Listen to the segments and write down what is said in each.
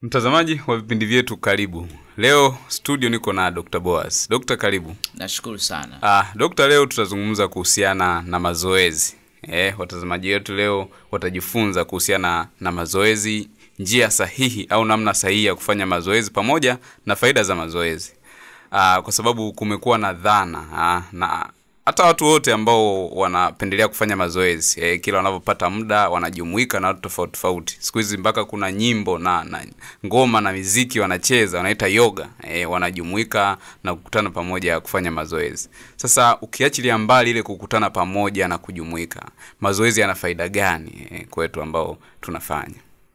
Mtazamaji wa vipindi vyetu, karibu. Leo studio niko na Dr. Boaz. Dr. karibu. Nashukuru sana. Ah, Dr. leo tutazungumza kuhusiana na mazoezi. Eh, watazamaji wetu leo watajifunza kuhusiana na mazoezi, njia sahihi au namna sahihi ya kufanya mazoezi pamoja na faida za mazoezi. Ah, kwa sababu kumekuwa na dhana ah, na hata watu wote ambao wanapendelea kufanya mazoezi eh, kila wanavyopata muda wanajumuika na watu tofauti tofauti. Siku hizi mpaka kuna nyimbo na, na ngoma na miziki wanacheza, wanaita yoga eh, wanajumuika na kukutana pamoja kufanya mazoezi. Sasa ukiachilia mbali ile kukutana pamoja na kujumuika, mazoezi yana faida gani eh, kwetu ambao tunafanya?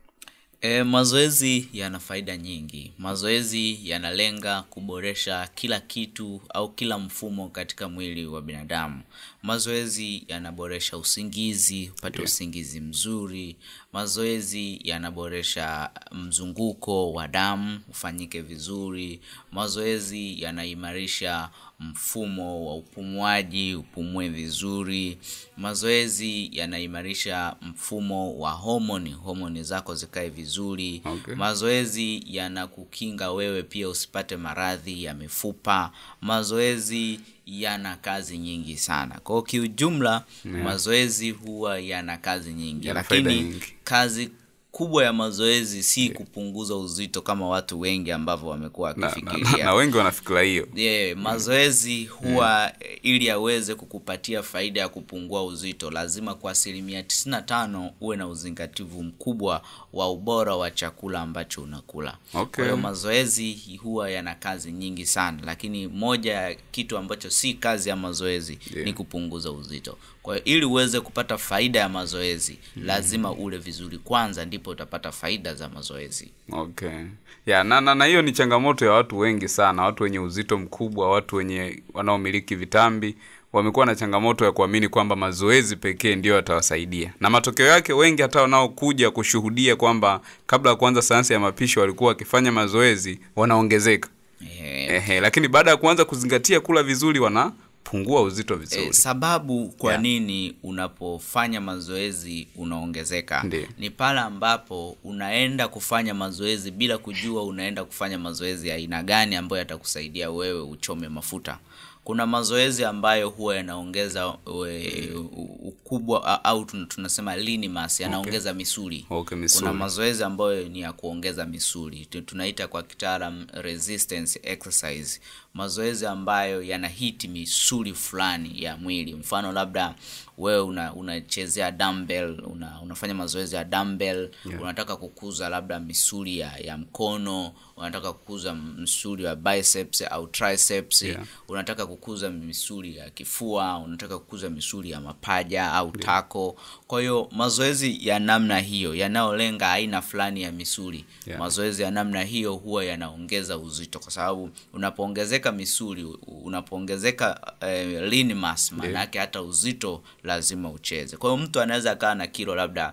E, mazoezi yana faida nyingi. Mazoezi yanalenga kuboresha kila kitu au kila mfumo katika mwili wa binadamu. Mazoezi yanaboresha usingizi, upate usingizi mzuri. Mazoezi yanaboresha mzunguko wa damu ufanyike vizuri. Mazoezi yanaimarisha mfumo wa upumuaji upumue vizuri. Mazoezi yanaimarisha mfumo wa homoni, homoni zako zikae vizuri. Okay. Mazoezi yanakukinga wewe pia usipate maradhi ya mifupa. Mazoezi yana kazi nyingi sana. Kwa hiyo kiujumla, mazoezi huwa yana kazi nyingi, Yana faida lakini nyingi. kazi kubwa ya mazoezi si kupunguza uzito kama watu wengi ambavyo wamekuwa Na, na, wakifikiria. na, na wengi wanafikira hiyo. Yeah, mazoezi huwa ili aweze kukupatia faida ya kupungua uzito lazima kwa asilimia 95 uwe na uzingativu mkubwa wa ubora wa chakula ambacho unakula. Okay. Kwa hiyo mazoezi huwa yana kazi nyingi sana, lakini moja ya kitu ambacho si kazi ya mazoezi Yeah. ni kupunguza uzito. Kwa hiyo ili uweze kupata faida ya mazoezi lazima ule vizuri kwanza, ndipo utapata faida za mazoezi. Okay. Ya, na, na, na hiyo ni changamoto ya watu wengi sana, watu wenye uzito mkubwa, watu wenye wanaomiliki vitambi wamekuwa na changamoto ya kuamini kwamba mazoezi pekee ndiyo yatawasaidia, na matokeo yake wengi hata wanaokuja kushuhudia kwamba kabla ya kuanza sayansi ya mapishi walikuwa wakifanya mazoezi wanaongezeka. Eh, Ehe, lakini baada ya kuanza kuzingatia kula vizuri wanapungua uzito vizuri. E, sababu kwa Yeah. nini unapofanya mazoezi unaongezeka Ndiyo. ni pale ambapo unaenda kufanya mazoezi bila kujua unaenda kufanya mazoezi ya aina gani ambayo yatakusaidia wewe uchome mafuta kuna mazoezi ambayo huwa yanaongeza we- u- ukubwa a- au tun- tunasema lean mass yanaongeza misuli Okay, misuli. kuna mazoezi ambayo ni ya kuongeza misuli Tu- tunaita kwa kitaalam resistance exercise mazoezi ambayo yanahiti misuli fulani ya mwili mfano labda wewe una unachezea dumbbell una, unafanya mazoezi ya dumbbell unataka kukuza labda misuli ya, ya mkono unataka kukuza msuli wa biceps au triceps Yeah. unataka kukuza misuli ya kifua unataka kukuza misuli ya mapaja au tako kwa hiyo mazoezi ya namna hiyo yanayolenga aina fulani ya misuli Yeah. mazoezi ya namna hiyo huwa yanaongeza uzito kwa sababu unapoongezeka misuli u- unapoongezeka eh, lean mass maana yake hata uzito lazima ucheze kwa hiyo mtu anaweza akawa na kilo labda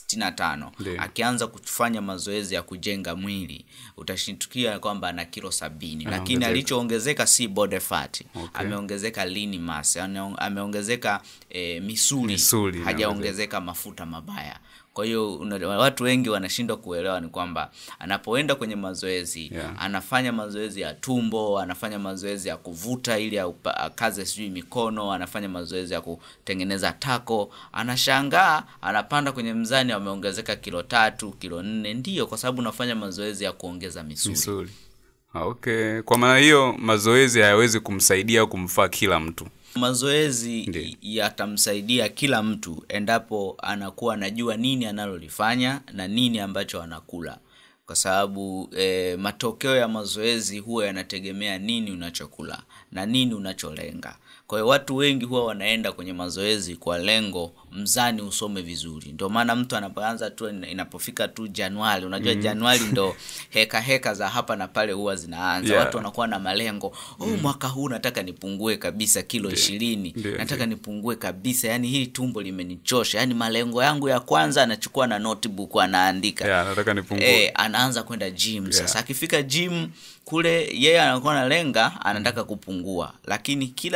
65 Ndiyo. akianza kufanya mazoezi ya kujenga mwili utashitukia kwamba ana kilo sabini lakini Anaongezeka. alichoongezeka si body fat Okay. ameongezeka lean mass ane- ameongezeka eh, misuli, Misuli hajaongezeka mafuta mabaya kwa hiyo una- watu wengi wanashindwa kuelewa ni kwamba anapoenda kwenye mazoezi Yeah. anafanya mazoezi ya tumbo anafanya mazoezi ya kuvuta ili aupa- akaze sijui mikono anafanya mazoezi ya kutengeneza tako anashangaa anapanda kwenye mzani ameongezeka kilo tatu kilo nne ndiyo kwa sababu unafanya mazoezi ya kuongeza misuli Misuli. Ah, Okay. Kwa maana hiyo mazoezi hayawezi kumsaidia au kumfaa kila mtu. mazoezi Ndiyo. yatamsaidia kila mtu endapo anakuwa anajua nini analolifanya na nini ambacho anakula kwa sababu eh, matokeo ya mazoezi huwa yanategemea nini unachokula na nini unacholenga kwa hiyo watu wengi huwa wanaenda kwenye mazoezi kwa lengo mzani usome vizuri ndio maana mtu anapoanza tu inapofika tu januari unajua januari ndo heka heka za hapa na pale huwa zinaanza Yeah. watu wanakuwa na malengo oh, mwaka huu nataka nipungue kabisa kilo ishirini Ndiyo, nataka nipungue kabisa yani hii tumbo limenichosha yani malengo yangu ya kwanza anachukua na notebook anaandika Yeah, nataka nipungue. eh, anaanza kwenda gym sasa akifika gym kule yeye anakuwa analenga anataka kupungua lakini kila anachokula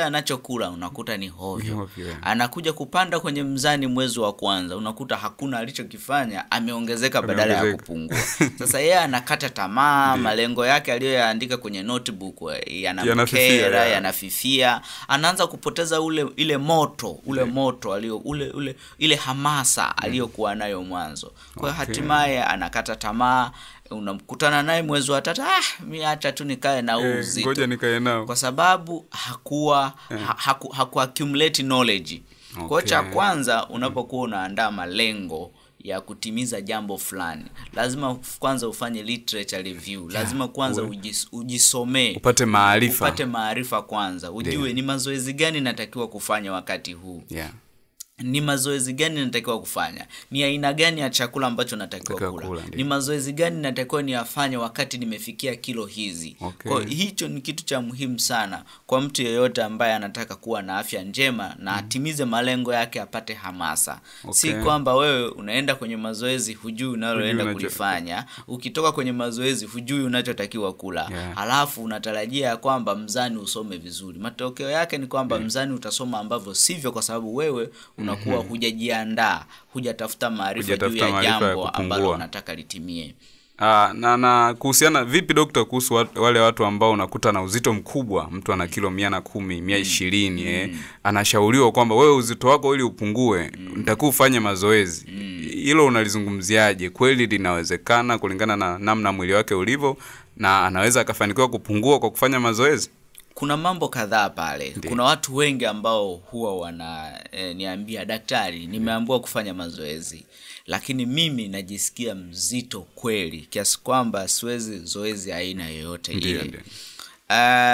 chakula unakuta ni Ni hovyo hovyo, yeah. anakuja kupanda kwenye mzani mwezi wa kwanza unakuta hakuna alichokifanya ameongezeka badala ya Ameongezeka. kupungua sasa yeye anakata tamaa malengo yake aliyoyaandika kwenye notebook eh, Yanafifia, yanamkera yeah. yanafifia anaanza kupoteza ule ile moto ule moto alio ule, ule ile hamasa aliyokuwa nayo mwanzo kwa hiyo Okay. hatimaye anakata tamaa unamkutana naye mwezi wa tatu ah, mi acha tu nikae na huu Eh, uzito ngoja nikae nao kwa sababu hakuwa ha, haku, haku accumulate knowledge kwa hiyo cha Okay. kwanza unapokuwa unaandaa malengo ya kutimiza jambo fulani lazima uf- kwanza ufanye literature review lazima kwanza uwe- ujis, ujisomee upate maarifa upate maarifa kwanza ujue Ndio. ni mazoezi gani natakiwa kufanya wakati huu yeah. ni mazoezi gani natakiwa kufanya ni aina gani ya chakula ambacho natakiwa Natakiwa kula kula, ndio. ni mazoezi gani natakiwa niyafanye wakati nimefikia kilo hizi Okay. kwa hiyo hicho ni kitu cha muhimu sana kwa mtu yeyote ambaye anataka kuwa na afya njema na atimize malengo yake apate hamasa si Okay. kwamba wewe unaenda kwenye mazoezi hujui unaloenda Hujui unacho- kulifanya ukitoka kwenye mazoezi hujui unachotakiwa kula Yeah. halafu unatarajia ya kwamba mzani usome vizuri matokeo yake ni kwamba mzani utasoma ambavyo sivyo kwa sababu wewe unakuwa hujajiandaa hujatafuta maarifa juu Hujatafuta ya maarifa ya jambo ambalo kupungua. unataka litimie Ah, na na kuhusiana vipi dokta kuhusu wa- wale watu ambao unakuta na uzito mkubwa mtu ana kilo mia na kumi mia ishirini eh, anashauriwa kwamba wewe uzito wako ili upungue nitakiwa ufanye mazoezi hilo unalizungumziaje kweli linawezekana kulingana na namna mwili wake ulivyo na anaweza akafanikiwa kupungua kwa kufanya mazoezi kuna mambo kadhaa pale kuna watu wengi ambao huwa wana e, niambia daktari nimeambiwa kufanya mazoezi lakini mimi najisikia mzito kweli kiasi kwamba siwezi zoezi aina yoyote Ndio, ile ndio. Uh,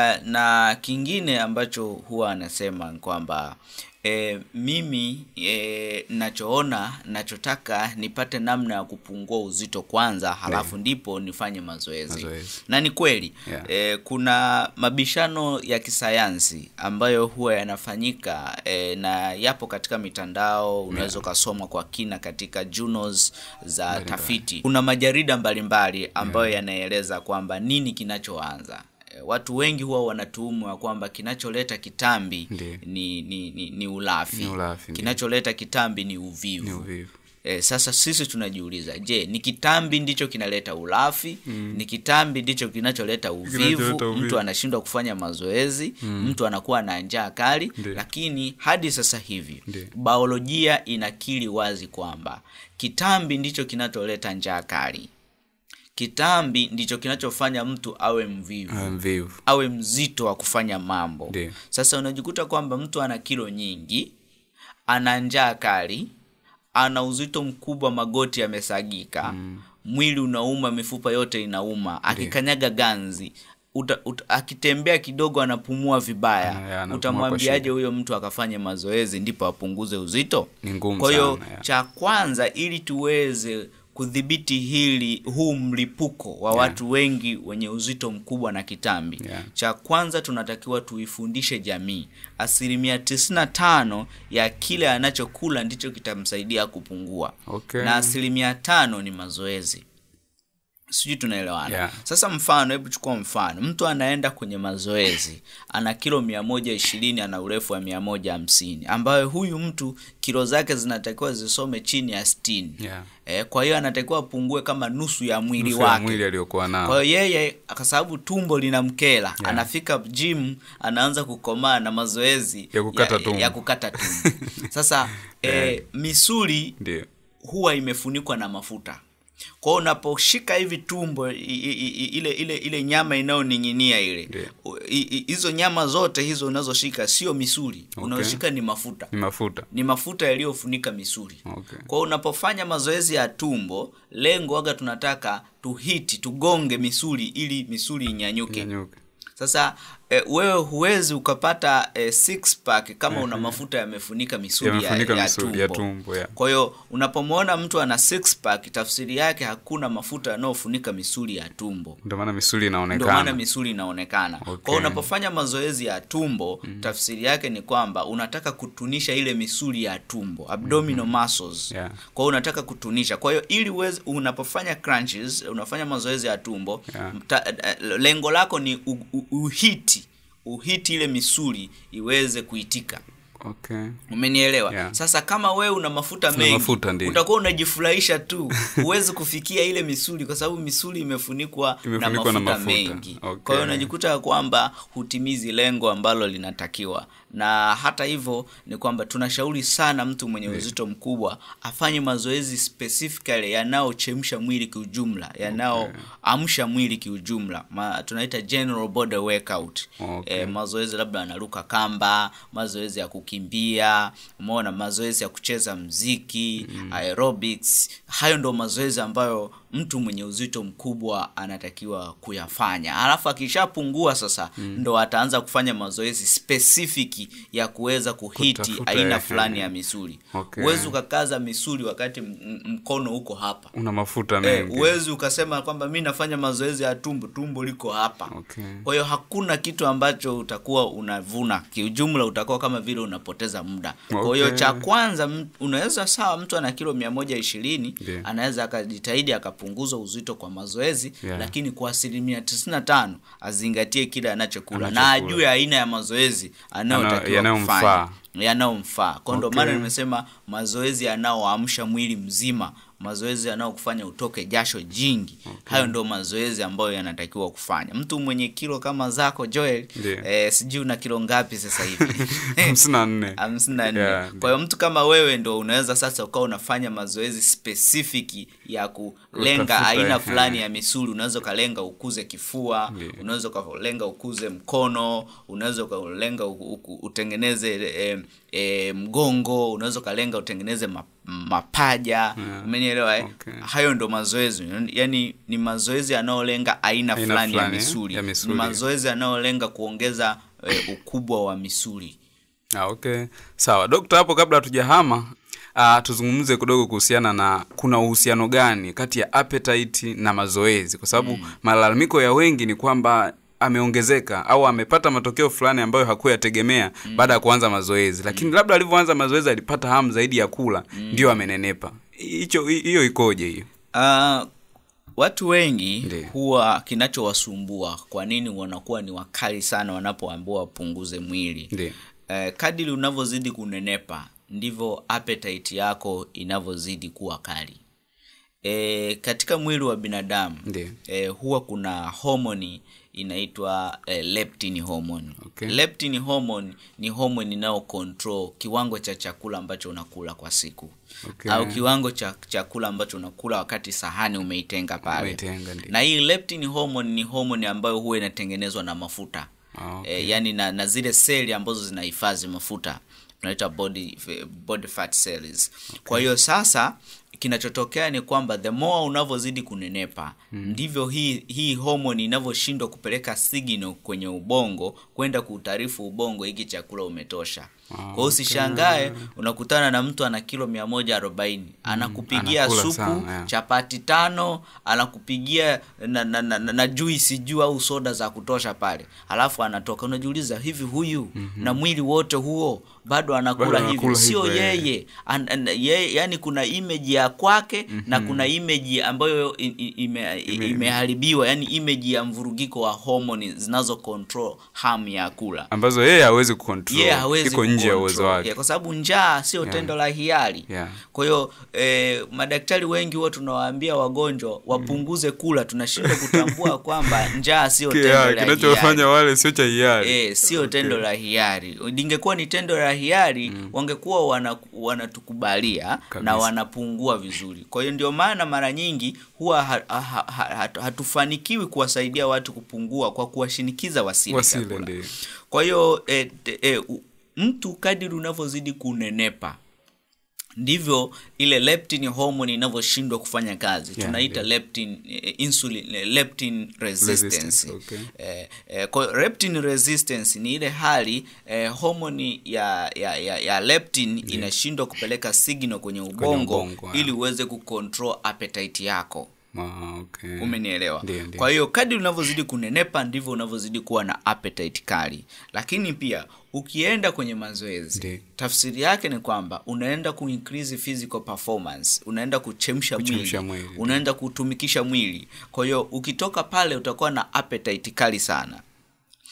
na kingine ambacho huwa anasema ni kwamba e, mimi e, nachoona nachotaka nipate namna ya kupungua uzito kwanza halafu ndipo nifanye mazoezi, Mazoezi. na ni kweli Yeah. e, kuna mabishano ya kisayansi ambayo huwa yanafanyika e, na yapo katika mitandao unaweza ukasoma kwa kina katika journals za tafiti kuna majarida mbalimbali ambayo yanaeleza kwamba nini kinachoanza E, watu wengi huwa wanatuhumu ya kwamba kinacholeta kitambi Ndiyo. ni, ni, ni, ni ulafi, Ni ulafi, ndiyo. kinacholeta kitambi ni uvivu ni uvivu E, sasa sisi tunajiuliza je ni kitambi ndicho kinaleta ulafi mm. ni kitambi ndicho kinacholeta uvivu, Kinacholeta uvivu. mtu anashindwa kufanya mazoezi mm. mtu anakuwa na njaa kali Ndiyo. lakini hadi sasa hivi Ndiyo. biolojia inakiri wazi kwamba kitambi ndicho kinacholeta njaa kali kitambi ndicho kinachofanya mtu awe mvivu Ah, mvivu awe mzito wa kufanya mambo Ndiyo. sasa unajikuta kwamba mtu ana kilo nyingi ana njaa kali ana uzito mkubwa magoti yamesagika mm. mwili unauma mifupa yote inauma akikanyaga ganzi uta, uta, akitembea kidogo anapumua vibaya Ana- ya, anapumua kwa utamwambiaje shida. huyo mtu akafanye mazoezi ndipo apunguze uzito Ni ngumu kwa hiyo sana, ya. cha kwanza ili tuweze kudhibiti hili huu mlipuko wa watu wengi wenye uzito mkubwa na kitambi Yeah. cha kwanza tunatakiwa tuifundishe jamii asilimia 95 ya kile anachokula ndicho kitamsaidia kupungua Okay. na asilimia tano ni mazoezi sijui tunaelewana Yeah. sasa mfano hebu chukua mfano mtu anaenda kwenye mazoezi ana kilo mia moja ishirini ana urefu wa mia moja hamsini ambayo huyu mtu kilo zake zinatakiwa zisome chini ya sitini Yeah. eh, kwa hiyo anatakiwa apungue kama nusu ya mwili Nusu ya wake mwili aliyokuwa nao kwa hiyo yeye kwa sababu tumbo linamkela anafika gym anaanza kukomaa na mazoezi Ya kukata ya, tumbo. ya kukata tumbo sasa eh, misuli ndio huwa imefunikwa na mafuta kwa hiyo unaposhika hivi tumbo i, i, i, ile ile ile nyama inayoning'inia ile Ndio. u- i- i- hizo nyama zote hizo unazoshika sio misuli Okay. unaoshika ni mafuta ni mafuta ni mafuta yaliyofunika misuli Okay. kwa hiyo unapofanya mazoezi ya tumbo lengo waga tunataka tuhiti tugonge misuli ili misuli inyanyuke Nyanyuke. sasa e, wewe huwezi ukapata e, six pack kama una mafuta yamefunika misuli ya, Yamefunika ya, misuli tumbo, ya tumbo, ya. kwa hiyo unapomwona mtu ana six pack tafsiri yake hakuna mafuta yanayofunika misuli ya tumbo ndio maana misuli ndio maana inaonekana misuli inaonekana Okay. kwa hiyo unapofanya mazoezi ya tumbo tafsiri yake ni kwamba unataka kutunisha ile misuli ya tumbo abdominal muscles Yeah. kwa hiyo unataka kutunisha kwa hiyo ili uweze unapofanya crunches unafanya mazoezi ya tumbo Yeah. ta, eh, lengo lako ni u- u- uhiti uhiti ile misuli iweze kuitika okay umenielewa Yeah. sasa kama wewe una mafuta mengi mafuta, ndiyo. utakuwa unajifurahisha tu huwezi kufikia ile misuli kwa sababu misuli imefunikwa, na, Imefunikwa mafuta na mafuta. mengi Okay. kwa hiyo unajikuta ya kwamba hutimizi lengo ambalo linatakiwa na hata hivyo ni kwamba tunashauri sana mtu mwenye uzito mkubwa afanye mazoezi specifically yanayochemsha mwili kiujumla yanayoamsha mwili kiujumla Ma, tunaita general body workout Okay. eh, mazoezi labda anaruka kamba mazoezi ya kukimbia umeona mazoezi ya kucheza mziki mm. aerobics hayo ndo mazoezi ambayo mtu mwenye uzito mkubwa anatakiwa kuyafanya alafu akishapungua sasa mm. ndo ataanza kufanya mazoezi spesifiki ya kuweza kuhiti Kutafuta, aina eh, fulani ya misuli Okay. huwezi ukakaza misuli wakati m- m- mkono uko hapa una mafuta Eh, mengi huwezi ukasema kwamba mi nafanya mazoezi ya tumbo tumbo liko hapa Okay. kwa hiyo hakuna kitu ambacho utakuwa unavuna kiujumla utakuwa kama vile unapoteza muda kwa hiyo Okay. cha kwanza m- unaweza sawa mtu ana kilo mia moja ishirini Ndiyo. anaweza akajitahidi akapunguza uzito kwa mazoezi Yeah. lakini kwa asilimia tisini na tano azingatie kile anachokula na Anachokula. ajue aina ya mazoezi anayotakiwa yanayomfaa. kufanya yanayomfaa kwa ndo Okay. maana nimesema mazoezi yanayoamsha mwili mzima mazoezi yanayokufanya utoke jasho jingi hayo ndo mazoezi ambayo yanatakiwa kufanya mtu mwenye kilo kama zako joel Ndiyo. eh, sijui una kilo ngapi sasa hivi hamsini na nne hamsini na nne Yeah, kwa hiyo mtu kama wewe ndo unaweza sasa ukawa unafanya mazoezi spesifiki ya kulenga Utafuta, aina eh. fulani ya misuli unaweza ukalenga ukuze kifua Ndiyo. unaweza ukalenga ukuze mkono unaweza ukalenga u- u- utengeneze e, e, mgongo unaweza ukalenga utengeneze ma, mapaja Yeah. umenielewa eh? Okay. hayo ndo mazoezi yaani ni mazoezi yanayolenga aina, Aina fulani ya fulani, eh, misuli. ya misuli. ni mazoezi yanayolenga kuongeza e, ukubwa wa misuli Ah, okay sawa dokta hapo kabla hatujahama uh, tuzungumze kidogo kuhusiana na kuna uhusiano gani kati ya appetite na mazoezi kwa sababu mm. malalamiko ya wengi ni kwamba ameongezeka au amepata matokeo fulani ambayo hakuyategemea mm. baada ya kuanza mazoezi lakini mm. labda alivyoanza mazoezi alipata hamu zaidi ya kula mm. ndio amenenepa hicho hiyo ikoje hiyo Uh, watu wengi Ndiyo. huwa kinachowasumbua kwa nini wanakuwa ni wakali sana wanapoambiwa wapunguze mwili Ndiyo. uh, kadiri unavyozidi kunenepa ndivyo appetite yako inavyozidi kuwa kali e, katika mwili wa binadamu Ndiyo. e, huwa kuna homoni inaitwa e, leptin hormone Okay. leptin hormone ni hormone inayo control kiwango cha chakula ambacho unakula kwa siku Okay. au kiwango cha chakula ambacho unakula wakati sahani umeitenga pale Umeitenga, ndiyo. na hii leptin hormone ni hormone ambayo huwa inatengenezwa na mafuta Ah, okay. e, yani na, na zile seli ambazo zinahifadhi mafuta tunaita body, body fat cells kwa hiyo sasa kinachotokea ni kwamba the more unavyozidi kunenepa mm. ndivyo hii hii homoni inavyoshindwa kupeleka signal kwenye ubongo kwenda kuutaarifu ubongo hiki chakula umetosha kwa hiyo usishangae unakutana na mtu ana kilo mia moja arobaini anakupigia anakula supu sana, yeah. chapati tano anakupigia na, na, na, na, na juisi juu au soda za kutosha pale alafu anatoka unajiuliza hivi huyu mm-hmm. na mwili wote huo bado anakula Bado hivi anakula sio hivyo, eh. yeye an, an, ye, yani kuna image ya kwake mm-hmm. na kuna image ambayo i- i- ime, ime, imeharibiwa yani image ya mvurugiko wa homoni zinazo control hamu ya kula ambazo yeye hawezi kucontrol yeye hawezi iko nje ya uwezo kucontrol. wake Yeah, kwa sababu njaa sio tendo la hiari Yeah. kwa hiyo eh, madaktari wengi huwa tunawaambia wagonjwa wapunguze kula tunashindwa kutambua kwamba njaa sio tendo Kia- la hiari kinachofanya wale sio cha hiari E, sio tendo la hiari lingekuwa ni tendo la hiari wangekuwa wana- wanatukubalia na Kabisa. wanapungua vizuri kwa hiyo ndio maana mara nyingi huwa ha, ha, ha, hatu- hatufanikiwi kuwasaidia watu kupungua kwa kuwashinikiza wasile wasile chakula. ndio kwa hiyo e, e, u- mtu kadiri unavyozidi kunenepa ndivyo ile leptin hormone inavyoshindwa kufanya kazi Yeah, tunaita yeah. leptin eh, insulin eh, leptin resistance, Resistance, okay. eh, eh, kwa hiyo leptin resistance ni ile hali eh, homoni ya, ya, ya, ya leptin inashindwa kupeleka signal kwenye ubongo, ubongo, ili uweze kucontrol appetite yako Ah, okay. umenielewa Ndio, ndio. kwa hiyo kadri unavyozidi kunenepa ndivyo unavyozidi kuwa na appetite kali lakini pia ukienda kwenye mazoezi Ndio. tafsiri yake ni kwamba unaenda kuincrease physical performance unaenda kuchemsha mwili, Kuchemsha mwili, ndio. unaenda kutumikisha mwili kwa hiyo ukitoka pale utakuwa na appetite kali sana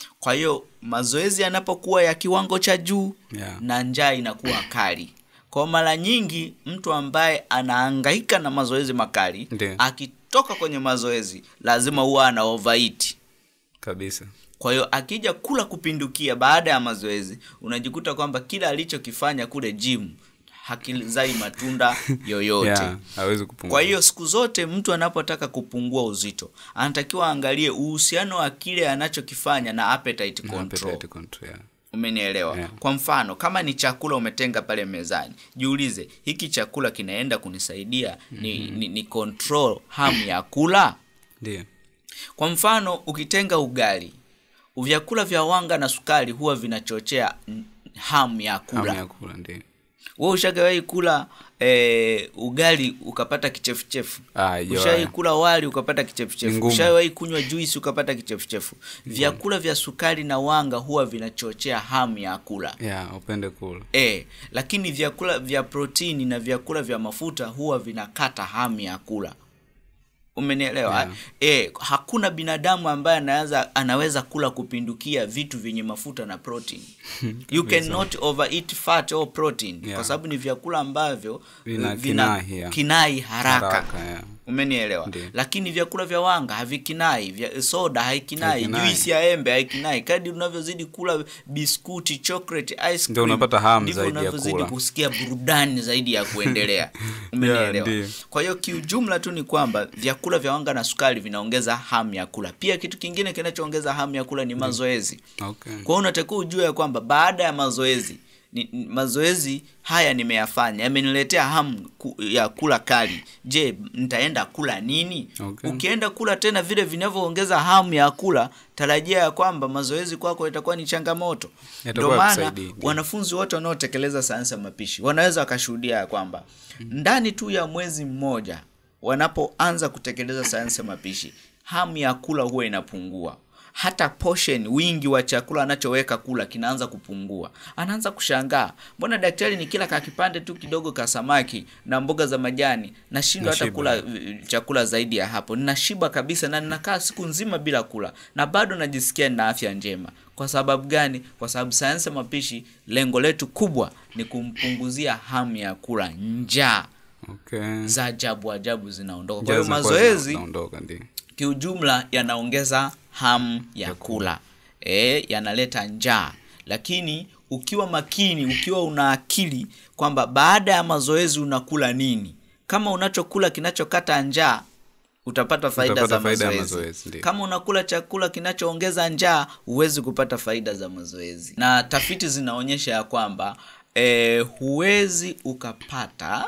kwa hiyo mazoezi yanapokuwa ya kiwango cha juu Yeah. na njaa inakuwa kali kwa mara nyingi mtu ambaye anahangaika na mazoezi makali Ndiyo. akitoka kwenye mazoezi lazima huwa ana overeat kabisa kwa hiyo akija kula kupindukia baada ya mazoezi unajikuta kwamba kila alichokifanya kule gym hakizai matunda yoyote yeah, hawezi kupungua kwa hiyo siku zote mtu anapotaka kupungua uzito anatakiwa aangalie uhusiano wa kile anachokifanya na appetite Na control appetite control, yeah. umenielewa Yeah. kwa mfano kama ni chakula umetenga pale mezani jiulize hiki chakula kinaenda kunisaidia ni, ni, ni control hamu ya kula ndio kwa mfano ukitenga ugali vyakula vya wanga na sukari huwa vinachochea mm, hamu ya hamu kula ya kula ndio we ushagawahi kula eh, ugali ukapata kichefuchefu Ah, haijawahi. ushawahi kula wali ukapata Ni kichefuchefu ngumu. ushawahi kunywa juisi ukapata kichefuchefu vyakula vya sukari na wanga huwa vinachochea hamu ya kula yeah, upende kula e, lakini vyakula vya protini na vyakula vya mafuta huwa vinakata hamu ya kula umenielewa Yeah. e, hakuna binadamu ambaye anaweza anaweza kula kupindukia vitu vyenye mafuta na protein you cannot overeat fat or protein Yeah. kwa sababu ni vyakula ambavyo Vina eh, kinai, yeah. kinai haraka, Haraka, yeah. umenielewa Ndiyo. lakini vyakula vya wanga havikinai vya soda haikinai Haikinai. juisi ya embe haikinai kadi unavyozidi kula biskuti chocolate ice cream Ndio unapata hamu ndivyo zaidi ya unavyozidi kula. kusikia burudani zaidi ya kuendelea umenielewa ndiyo. kwa hiyo kiujumla tu ni kwamba vyakula vya wanga na sukari vinaongeza hamu ya kula pia kitu kingine kinachoongeza hamu ya kula ni mazoezi okay. kwa hiyo unatakiwa ujue ya kwamba baada ya mazoezi ni, ni- mazoezi haya nimeyafanya yameniletea hamu ku, ya kula kali je nitaenda kula nini Okay. ukienda kula tena vile vinavyoongeza hamu ya kula tarajia ya kwamba mazoezi kwako itakuwa ni changamoto Yatakuwa ndio maana yakusaidii, ndio. wanafunzi wote wanaotekeleza sayansi ya mapishi wanaweza wakashuhudia ya kwamba ndani tu ya mwezi mmoja wanapoanza kutekeleza sayansi ya mapishi hamu ya kula huwa inapungua hata portion wingi wa chakula anachoweka kula kinaanza kupungua anaanza kushangaa mbona daktari ni kila kakipande tu kidogo ka samaki na mboga za majani nashindwa hata Nashiba. kula eh, chakula zaidi ya hapo ninashiba kabisa na ninakaa siku nzima bila kula na bado najisikia nina afya njema kwa sababu gani kwa sababu sayansi ya mapishi lengo letu kubwa ni kumpunguzia hamu ya kula njaa okay. za ajabu ajabu zinaondoka kwa Njaa hiyo zinakuwa mazoezi zina- zinaondoka ndio kiujumla yanaongeza hamu ya kula e, yanaleta njaa lakini ukiwa makini ukiwa una akili kwamba baada ya mazoezi unakula nini kama unachokula kinachokata njaa utapata faida Utapata za faida ya mazoezi, mazoezi, ndiyo. kama unakula chakula kinachoongeza njaa huwezi kupata faida za mazoezi na tafiti zinaonyesha ya kwamba e, huwezi ukapata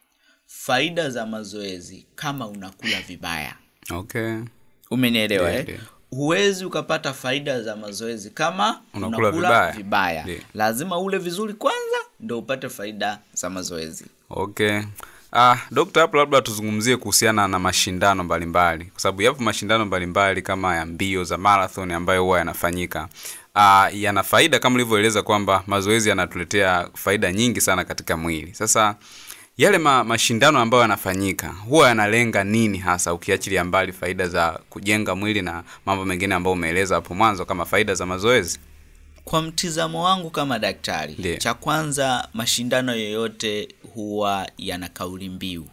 faida za mazoezi kama unakula vibaya okay. umenielewa Ndiyo, eh? ndiyo. huwezi ukapata faida za mazoezi kama Unakula unakula vibaya. vibaya, Ndiyo. lazima ule vizuri kwanza ndo upate faida za mazoezi okay Ah, dokta hapo labda tuzungumzie kuhusiana na mashindano mbalimbali kwa sababu yapo mashindano mbalimbali kama ya mbio za marathon ambayo huwa yanafanyika ah, yana faida kama ulivyoeleza kwamba mazoezi yanatuletea faida nyingi sana katika mwili sasa yale ma, mashindano ambayo yanafanyika huwa yanalenga nini hasa ukiachilia mbali faida za kujenga mwili na mambo mengine ambayo umeeleza hapo mwanzo kama faida za mazoezi kwa mtizamo wangu kama daktari Ndiyo. cha kwanza mashindano yoyote huwa yana kauli mbiu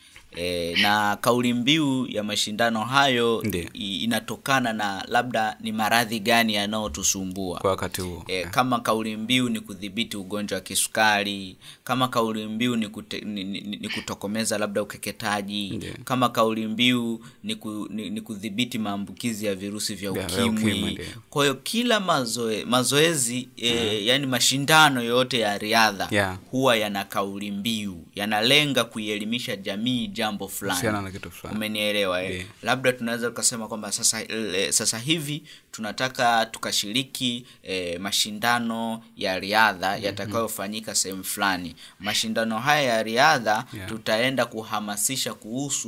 e, na kauli mbiu ya mashindano hayo Ndiyo. i- inatokana na labda ni maradhi gani yanayotusumbua kwa wakati huo E, kama kauli mbiu ni kudhibiti ugonjwa wa kisukari kama kauli mbiu ni, kute, ni, ni, ni kutokomeza labda ukeketaji Ndiyo. kama kauli mbiu ni, ku, ni, ni kudhibiti maambukizi ya virusi vya Vya- vya ukimwi, ukimwi ndiyo. kwa hiyo kila mazoe, mazoezi e, yani mashindano yote ya riadha Yeah. huwa yana kauli mbiu yanalenga kuielimisha jamii jambo fulani Kuhusiana na kitu fulani. umenielewa eh? Ndiyo. labda tunaweza tukasema kwamba sasa e, sasa hivi tunataka tukashiriki e, mashindano ya riadha yatakayofanyika sehemu fulani mashindano haya ya riadha Yeah. tutaenda kuhamasisha kuhusu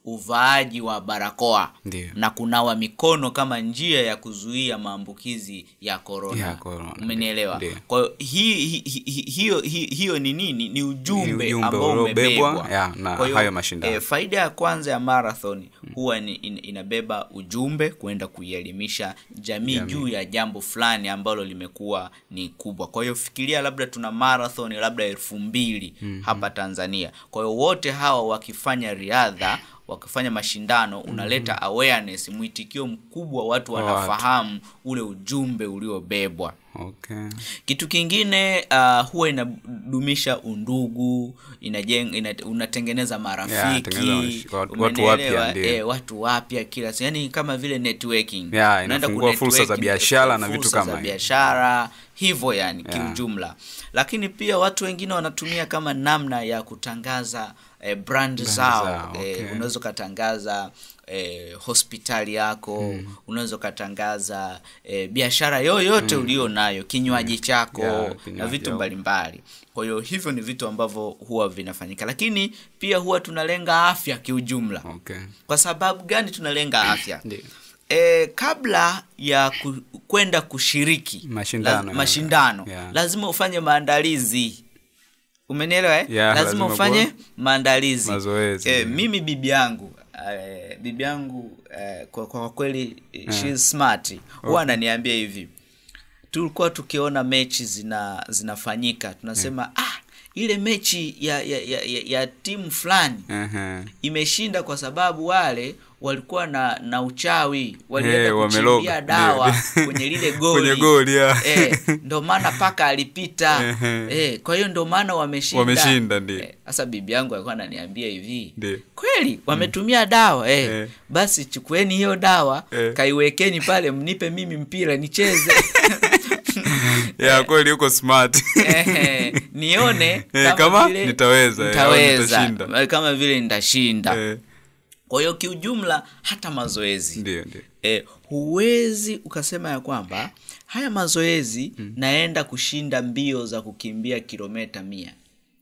uvaaji wa barakoa Ndio. na kunawa mikono kama njia ya kuzuia maambukizi ya korona Ya corona, umenielewa ndio. kwa hiyo hi, hi, hi, hi, hiyo hi, hiyo ni nini ni ujumbe, Ni ujumbe ambao uliobebwa, umebebwa ya, na Kwa hiyo, hayo mashindano. eh, faida ya kwanza ya marathon huwa ni, in, inabeba ujumbe kwenda kuielimisha jamii juu ya jambo fulani ambalo limekuwa ni kubwa kwa hiyo fikiria labda tuna marathon labda elfu mbili hapa tanzania kwa hiyo wote hawa wakifanya riadha wakifanya mashindano unaleta awareness mwitikio mkubwa watu Kwa watu. wanafahamu ule ujumbe uliobebwa okay. kitu kingine uh, huwa inadumisha undugu inajeng, ina, unatengeneza marafiki tengeneza mash- watu- watu umenielewa? wapya, ndio. eh, watu wapya kila siku yani kama vile networking Ya, Unaenda inafungua fursa za kunetworking, biashara na vitu fursa kama za hivyo. biashara hivyo yani Ya. kiujumla lakini pia watu wengine wanatumia kama namna ya kutangaza eh, brand zao, zao, eh, okay. unaweza ukatangaza eh, hospitali yako unaweza ukatangaza eh, biashara yoyote ulio nayo kinywaji chako Ya, na kinywaji vitu au- mbalimbali kwa hiyo hivyo ni vitu ambavyo huwa vinafanyika lakini pia huwa tunalenga afya kiujumla Okay. kwa sababu gani tunalenga afya Ndio. e, kabla ya ku, kwenda kushiriki Mashindano, la, ya. mashindano Ya. lazima ufanye maandalizi umenielewa eh? Ya, lazima lazima ufanye kuwa- maandalizi Mazoezi, e, ya. mimi bibi yangu eh, bibi yangu eh, kwa, kwa kweli eh, she is smart huwa ananiambia hivi tulikuwa tukiona mechi zina zinafanyika tunasema ah ile mechi ya ya, ya, ya, ya timu fulani Ehe. imeshinda kwa sababu wale walikuwa na na uchawi walienda Eh, kuchimbia wameloga. dawa Ndio. kwenye lile goli Kwenye goli, ya. eh, ndo maana paka alipita Ehe. eh, kwa hiyo ndo maana wameshinda Wameshinda, ndio. Eh, sasa bibi yangu alikuwa ananiambia hivi Ndio. kweli wametumia dawa eh. Eh. basi chukueni hiyo dawa Eh. kaiwekeni pale mnipe mimi mpira nicheze ya kweli uko smart Ehe, nione Eh, kama nitaweza, eh, au nitaweza nitashinda. kama vile nitashinda Eh, kwa hiyo kiujumla hata mazoezi ndio ndio e, huwezi ukasema ya kwamba haya mazoezi naenda kushinda mbio za kukimbia kilometa mia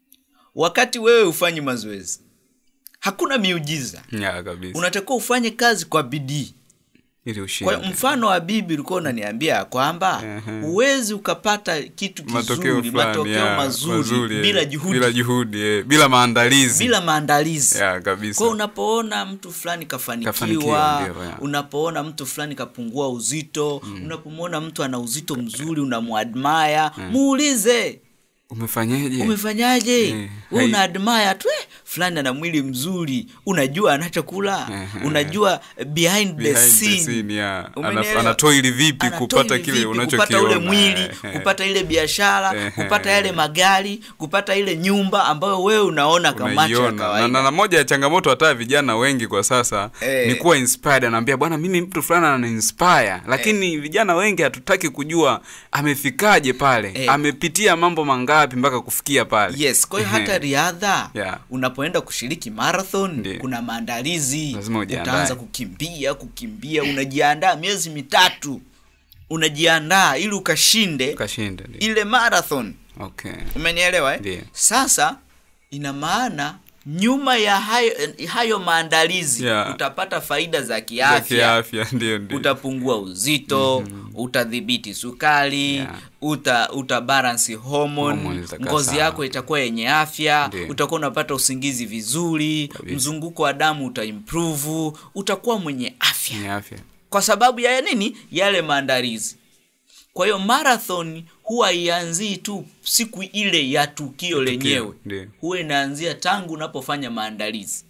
wakati wewe hufanyi mazoezi hakuna miujiza ya kabisa unatakiwa ufanye kazi kwa bidii ili kwa ushinde hiyo mfano wa bibi ulikuwa unaniambia ya kwamba Ehe. huwezi ukapata kitu matokeo kizuri fulani matokeo ya, mazuri, eh, bila juhudi bila juhudi eh, bila maandalizi bila maandalizi ya kabisa kwa unapoona mtu fulani kafanikiwa, Kafanikiwa, ndio, ya. unapoona mtu fulani kapungua uzito unapomwona mtu ana uzito mzuri unamwadmaya muulize umefanyaje umefanyaje Eh, Wewe hai- una admire tu eh, fulani ana mwili mzuri unajua anachokula Ehe. unajua eh, behind, the Behind the scene, scene, yeah. Umenielewa? Ana- anatoili vipi Anatoili kupata kile vipi unachokiona kupata ule mwili Eh, kupata ile biashara Ehe. kupata yale magari kupata ile nyumba ambayo wewe unaona kwa macho ya unaiona na, kawaida na, na moja ya changamoto hata vijana wengi kwa sasa Eh. ni kuwa inspired anaambia bwana mimi mtu fulani anani inspire lakini vijana wengi hatutaki kujua amefikaje pale Eh. amepitia mambo mangapi mpaka kufikia pale yes kwa hiyo hata Ehe. riadha Yeah. unapoenda kushiriki marathon Ndiyo. kuna maandalizi Lazima ujiandae. utaanza kukimbia kukimbia unajiandaa miezi mitatu unajiandaa ili ukashinde ukashinda ndio. ile marathon okay umenielewa eh? Ndiyo. sasa ina maana nyuma ya hayo, hayo maandalizi Yeah. utapata faida za Za kiafya kiafya ndio ndio utapungua uzito utadhibiti sukari Yeah. uta uta balance hormone Hormone zitakaa ngozi sawa. yako itakuwa yenye afya Ndiyo. utakuwa unapata usingizi vizuri Kabisa. mzunguko wa damu utaimprove utakuwa mwenye afya ni afya kwa sababu ya nini yale maandalizi kwa hiyo marathon huwa ianzii tu siku ile ya tukio lenyewe ndio. huwa inaanzia tangu unapofanya maandalizi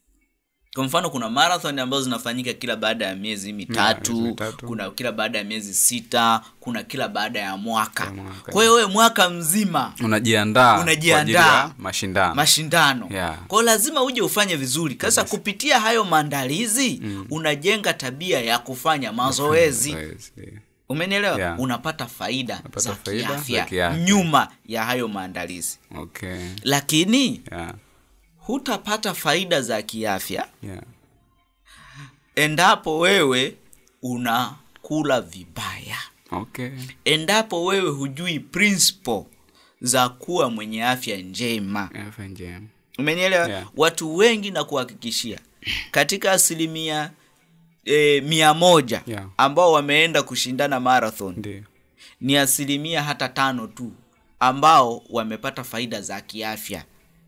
kwa mfano kuna marathon ambazo zinafanyika kila baada ya miezi mitatu, miezi mitatu. kuna kila baada ya miezi sita kuna kila baada ya mwaka, Ya mwaka. kwa hiyo wewe mwaka mzima unajiandaa kwa Unajiandaa. ajili ya mashindano mashindano Yeah. kwa hiyo lazima uje ufanye vizuri sasa kupitia hayo maandalizi unajenga tabia ya kufanya mazoezi Mazoezi, ndio. umenielewa Yeah. unapata faida Unapata za faida za kiafya kiafya. nyuma ya hayo maandalizi okay lakini yeah. hutapata faida za kiafya Yeah. endapo wewe unakula vibaya okay endapo wewe hujui principle za kuwa mwenye afya njema afya njema umenielewa Yeah. watu wengi na kuhakikishia katika asilimia e, mia moja Yeah. ambao wameenda kushindana marathon ndio ni asilimia hata tano tu ambao wamepata faida za kiafya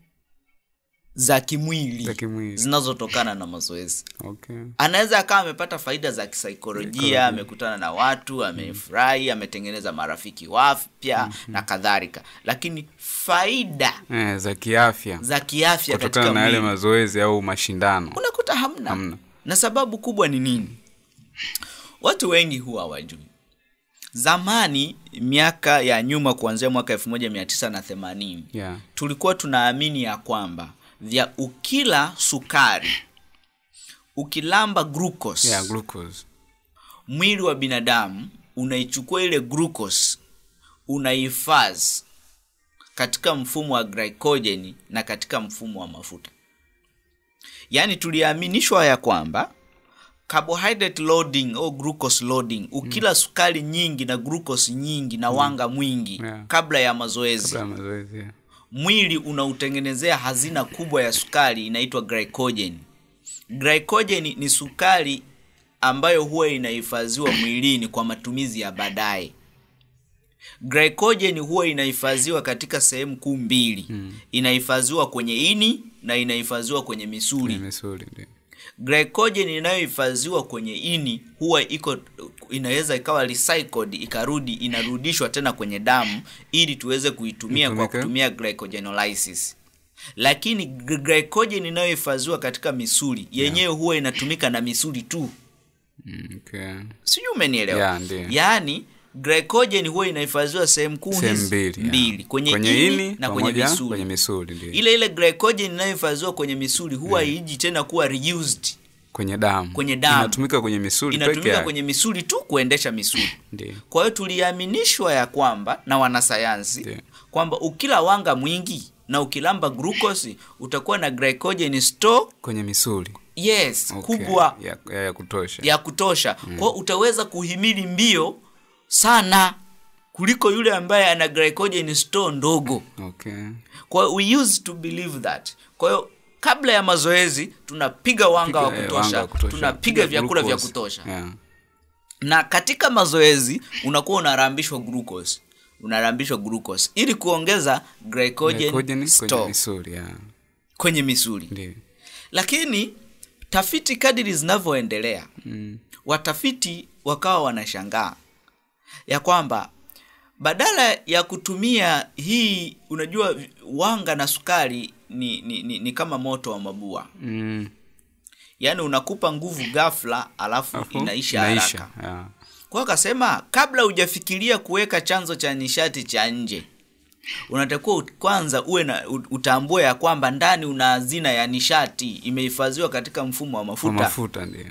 za kimwili Za kimwili. zinazotokana na mazoezi okay anaweza akawa amepata faida za kisaikolojia Saikolojia. amekutana na watu amefurahi ametengeneza marafiki wapya na kadhalika lakini faida eh, za kiafya za kiafya kutokana katika na yale mwili mazoezi au mashindano unakuta hamna. Hamna. na sababu kubwa ni nini watu wengi huwa hawajui zamani miaka ya nyuma kuanzia mwaka 1980 yeah. tulikuwa tunaamini ya kwamba vya ukila sukari ukilamba glucose Yeah, glucose mwili wa binadamu unaichukua ile glucose unaihifadhi katika mfumo wa glycogen na katika mfumo wa mafuta yaani tuliaminishwa ya kwamba carbohydrate loading au glucose loading ukila sukari nyingi na glucose nyingi na wanga mwingi Yeah. kabla ya mazoezi kabla ya mazoezi yeah. mwili unautengenezea hazina kubwa ya sukari inaitwa glycogen glycogen ni sukari ambayo huwa inahifadhiwa mwilini kwa matumizi ya baadaye glycogen huwa inahifadhiwa katika sehemu kuu mbili mm. inahifadhiwa kwenye ini na inahifadhiwa kwenye misuli Kwenye misuli ndio glycogen inayohifadhiwa kwenye ini huwa iko inaweza ikawa recycled ikarudi inarudishwa tena kwenye damu ili tuweze kuitumia kwa Itumike. kutumia glycogenolysis lakini gly- glycogen inayohifadhiwa katika misuli yenyewe huwa inatumika na misuli tu Mm, okay. sijui umenielewa Yeah, ndiyo. yaani glycogen huwa inahifadhiwa sehemu kuu sehemu hizi mbili yeah. mbili kwenye, ini, na kwenye pamoja misuli kwenye misuli ndio ile ile glycogen inayohifadhiwa kwenye misuli huwa haiji tena kuwa reused kwenye damu Kwenye damu. inatumika kwenye misuli peke inatumika yake kwenye misuli tu kuendesha misuli ndio kwa hiyo tuliaminishwa ya kwamba na wanasayansi Ndiyo. kwamba ukila wanga mwingi na ukilamba glucose utakuwa na glycogen store kwenye misuli yes okay. kubwa ya, ya, ya kutosha ya kutosha mm. kwao utaweza kuhimili mbio sana kuliko yule ambaye ana glycogen store ndogo okay kwa hiyo we used to believe that kwa hiyo kabla ya mazoezi tunapiga wanga wa Piga, eh, kutosha, wanga wa kutosha. tunapiga Piga vyakula vya glucose. kutosha yeah. na katika mazoezi unakuwa unarambishwa glucose unarambishwa glucose ili kuongeza glycogen, Glycogen kwenye store misuli yeah. kwenye misuli ndio lakini tafiti kadiri zinavyoendelea mm. watafiti wakawa wanashangaa ya kwamba badala ya kutumia hii unajua wanga na sukari ni, ni, ni, ni kama moto wa mabua Mm. yaani unakupa nguvu ghafla alafu Alafu, inaisha haraka yeah. kwa hiyo akasema kabla hujafikiria kuweka chanzo cha nishati cha nje unatakiwa ut- kwanza uwe na ut- utambue ya kwamba ndani una hazina ya nishati imehifadhiwa katika mfumo wa Kwa mafuta mafuta ndio